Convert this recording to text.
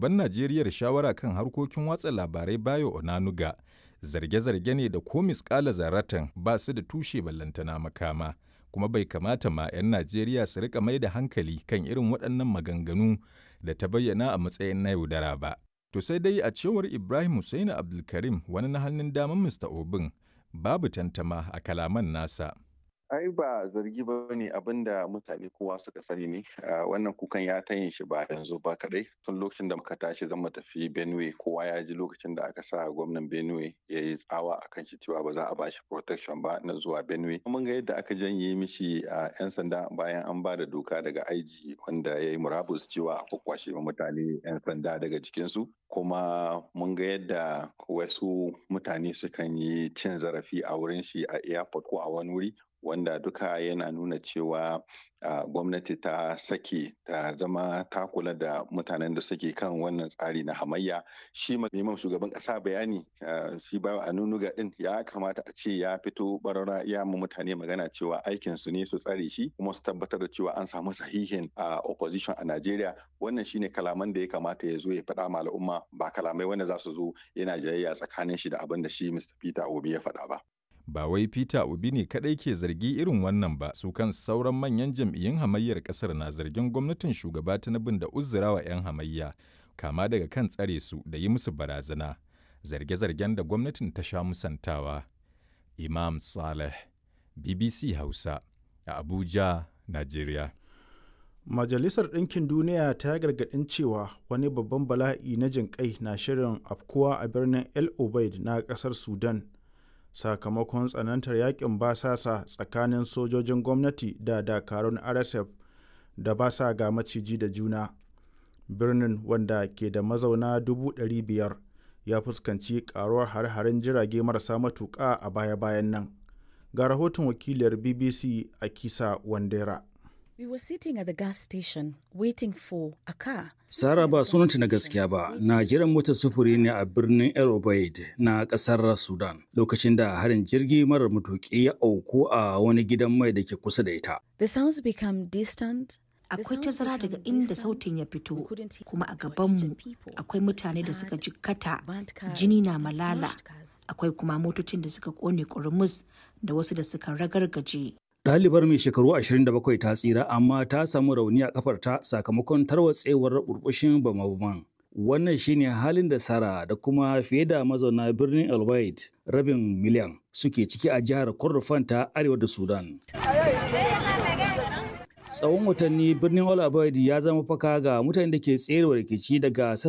shugaban Najeriya shawara kan harkokin watsa labarai Bayo Onanuga zarge-zarge ne da ko miskala zaratan ba su da tushe ballantana makama kuma bai kamata ma 'yan Najeriya su rika mai da hankali kan irin waɗannan maganganu da ta bayyana a matsayin na yaudara ba. To sai dai a cewar Ibrahim Hussaini Abdulkarim wani na hannun daman Mr. Obin babu tantama a kalaman nasa. ai ba zargi ba ne abin da mutane kowa suka sani ne wannan kukan ya ta yin shi ba yanzu ba kadai tun lokacin da muka tashi zan tafi benue kowa ya ji lokacin da aka sa gwamnan benue ya yi tsawa a kan shi cewa ba za a ba shi protection ba na zuwa benue mun ga yadda aka janye mishi a yan sanda bayan an ba da doka daga aiji wanda ya yi murabus cewa a kwakwashe mutane yan sanda daga jikinsu kuma mun ga yadda wasu mutane sukan yi cin zarafi a wurin shi a airport ko a wani wuri wanda duka yana nuna cewa uh, gwamnati ta sake ta zama ta kula da mutanen da suke kan wannan tsari na hamayya shi neman shugaban kasa bayani uh, shi ba a nunuga din ya kamata a ce ya fito barara ya mu mutane magana cewa aikin su ne su tsare shi kuma su tabbatar da cewa an samu sahihin uh, opposition a Najeriya wannan shine kalaman da ya kamata ya zo ya faɗa ma al'umma ba kalamai wanda za su zo yana jayayya tsakanin shi da abin da shi Mr. Peter Obi ya faɗa ba. ba wai Peter Obi ne kadai ke zargi irin wannan ba su kan sauran manyan jam'iyyun hamayyar kasar na zargin gwamnatin shugaba Tinubu da uzurawa 'yan hamayya kama daga kan tsare su da yi musu barazana zarge-zargen da gwamnatin ta sha musantawa Imam Saleh BBC Hausa a Abuja Najeriya Majalisar Ɗinkin Duniya ta gargaɗin cewa wani babban bala'i na jinƙai na shirin afkuwa a birnin El Obeid na ƙasar Sudan. sakamakon tsanantar yakin basasa tsakanin sojojin gwamnati da dakarun rsf da ba sa ga maciji da juna birnin wanda ke da mazauna 500,000 ya fuskanci karuwar hare-haren jirage marasa matuƙa a baya-bayan nan ga rahoton wakiliyar bbc a kisa wandera We were sitting at the gas station waiting for a car. Sara ba sunanta na gaskiya ba, na jiran motar sufuri ne a birnin El Obeid na kasar Sudan lokacin da harin jirgi marar matuƙi ya auku a wani gidan mai da ke kusa da ita. The sounds become distant. Akwai tazara daga inda sautin ya fito, kuma a gabanmu akwai mutane da suka jikkata, jini na malala, akwai kuma motocin da suka kone ƙurmus da wasu da suka ragargaje. Ɗalibar mai shekaru 27 ta tsira amma ta samu rauni a kafarta sakamakon tarwatsewar burbushin bama-baman. Wannan shine halin da Sara da kuma fiye da mazauna birnin El rabin miliyan suke ciki a jihar Kordofan ta arewa da Sudan. Tsawon watanni birnin El ya zama faka ga mutanen da ke tserewa rikici daga